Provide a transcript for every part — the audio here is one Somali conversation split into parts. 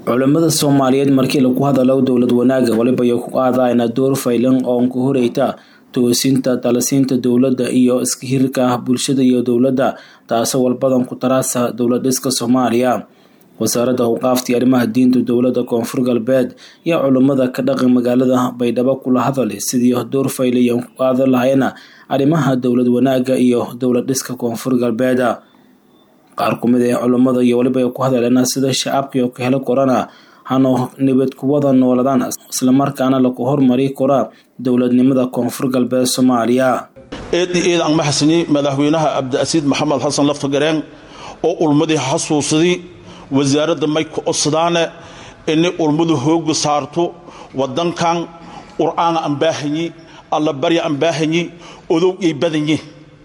culimada soomaaliyeed markii lagu hadalo dowlad wanaaga waliba iyo ku qaadayna door faylan oo ku horeyta toosinta talasiinta dowladda iyo iskahirka bulshada iyo dowladda taasoo walbadan ku taraasa dowlad dhiska soomaaliya wasaaradda awqaaftii arrimaha diinta dowladda koonfur galbeed iyo culimada ka dhaqan magaalada baydhabo kula hadalay sidii door faylayan ku qaadan lahayna arrimaha dowlad wanaaga iyo dowlad dhiska koonfur galbeed qaar kumid ee culimada iyo waliba ay ku hadaleena sida shacabkii ka helo korana hano nabad kuwada nooladaan islamarkaana lagu hormari kora dowladnimada koonfur galbeed soomaaliya eeddi eed aan maxasni madaxweynaha cabdiasiid maxamed xasan laftagareen oo ulmadii xasuusadii wasaaradda may ku codsadaane inay ulmadu hooga saarto wadankan qur'aana aan baahanyi alla barya aan baahanyi odowgay badanyi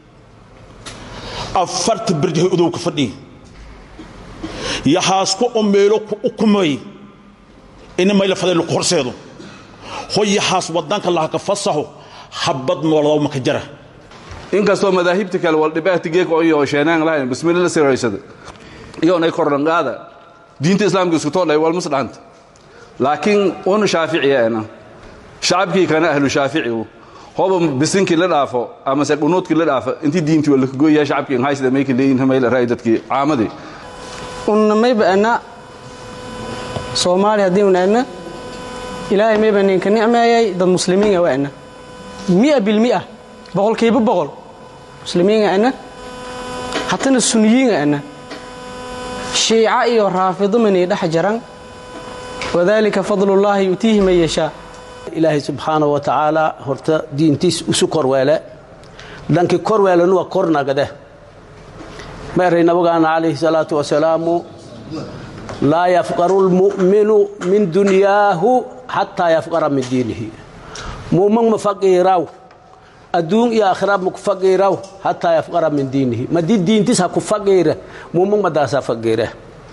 afarta berjahay odowka fadhiyi yaxaasku oo meelo ku ukumay ina mayla faday laku horseedo hoy yaxaas wadanka lahaka fasaxo habad nooladaw maka jara inkastoo madaahibta kale waldhibaatigeekoyo sheenaan lahayn bismilla la siraysada iyoonay kordhanqaada diinta islaamka isku toodhay walmas dhahanta laakiin un shaaficiyaana shacabkii kana ahlu shaaficigu hoba bisinkii la dhaafo amase dhunuudkii la dhaafo intii diintii waa lakagoyaha shacabkii haysda mayka leeyihin mayla raay dadkii caamadii unna mayba ana soomaali haddii un ana ilaahay mayba ninka nicmeeyay dad muslimiinga waa ana mia bilmia boqolkiiba boqol muslimiinga ana hatana suniyiinga ana shiica iyo raafido manay dhex jaran wadalika fadlullaahi yu'tiihi man yashaa ilaahay subxaana wa tacaala horta diintiis isu korweele dhankii korweelenu waa kornagade ma eray nabagaana calayhi salaatu wasalaamu laa yafqaru lmu'minu min dunyaahu xataa yafqara min diinihi mu'min ma faqiiraw adduun iyo aakhira ma ku faqiiraw xataa yafqara min diinihi madii diintiis ha ku faqiira mu'min madaasaa faqiira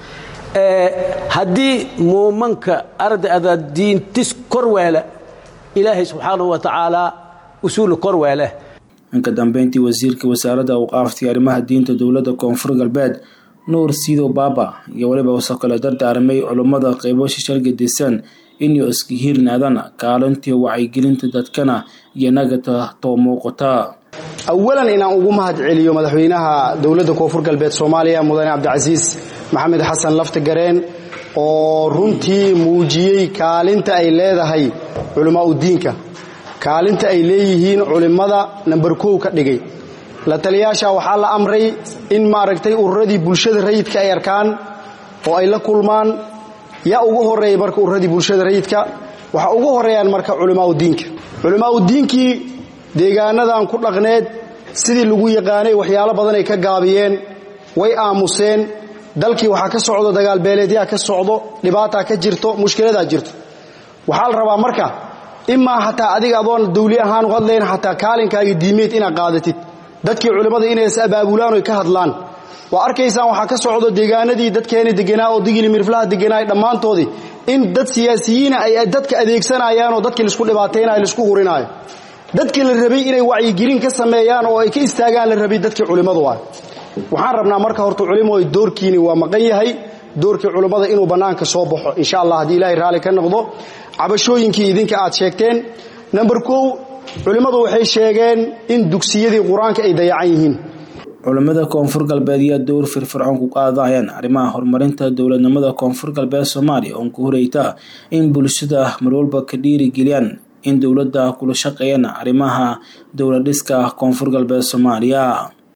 haddii muumanka ardada diintis korweele ilaahay subxaanahu wa tacaalaa usuulu korweele inka dambeyntii wasiirka wasaaradda awqaaftii arrimaha diinta dowladda koonfur galbeed nuur siidow baaba iyo waliba usoo kale dardaaramay culummada qeybo shishalgadisan inuu iska hiirnaadaan kaalintii wacyigelinta dadkana iyo nagata too muuqata awalan inaan ugu mahad celiyo madaxweynaha dowladda koonfur galbeed soomaaliya mudane cabdicasiis maxamed xasan laftagareen oo runtii muujiyey kaalinta ay leedahay culimmaa'u diinka kaalinta ay leeyihiin culimmada namber kow ka dhigay la taliyaasha waxaa la amray in maaragtay ururadii bulshada rayidka ay arkaan oo ay la kulmaan yaa ugu horreeya marka ururadii bulshada rayidka waxaa ugu horreeyaan marka culimmaa'u diinka culimmaa'u diinkii deegaanadan ku dhaqneed sidii lagu yaqaanay waxyaalo badan ay ka gaabiyeen way aamuseen dalkii waxaa ka socdo dagaalbeeleedyaa ka socdo dhibaataa ka jirto mushkiladaa jirto waxaa la rabaa marka imaa xataa adiga adoon dawli ahaan u hadlayn xataa kaalinkaaga diimeed inaad qaadatid dadkii culimmada inay is abaabulaan oy ka hadlaan waa arkaysaan waxaa ka socdo deegaanadii dadkeena deganaa oo digili mirflaha deganaa dhammaantoodii in dad siyaasiyiina ay dadka adeegsanayaanoo dadkii laisku dhibaataynayo laisku hurinaayo dadkii la rabay inay wacyigelin ka sameeyaan oo ay ka istaagaan la rabay dadkii culimmadu ah waxaan rabnaa marka horta culimooy doorkiini waa maqan yahay doorkii culimmada inuu bannaanka soo baxo insha allah haddii ilaahay raalli ka noqdo cabashooyinkii idinka aad sheegteen namber kow culimmadu waxay sheegeen in dugsiyadii qur-aanka ay dayacan yihiin culimmada koonfur galbeed ayaa door firfircoon ku qaadayaan arrimaha horumarinta dowladnimada koonfur galbeed soomaaliya oon ku horeyta in bulshada marwalba ka dhiirigeliyaan in dowladda kula shaqeeyaan arrimaha dowlad dhiska koonfur galbeed soomaaliya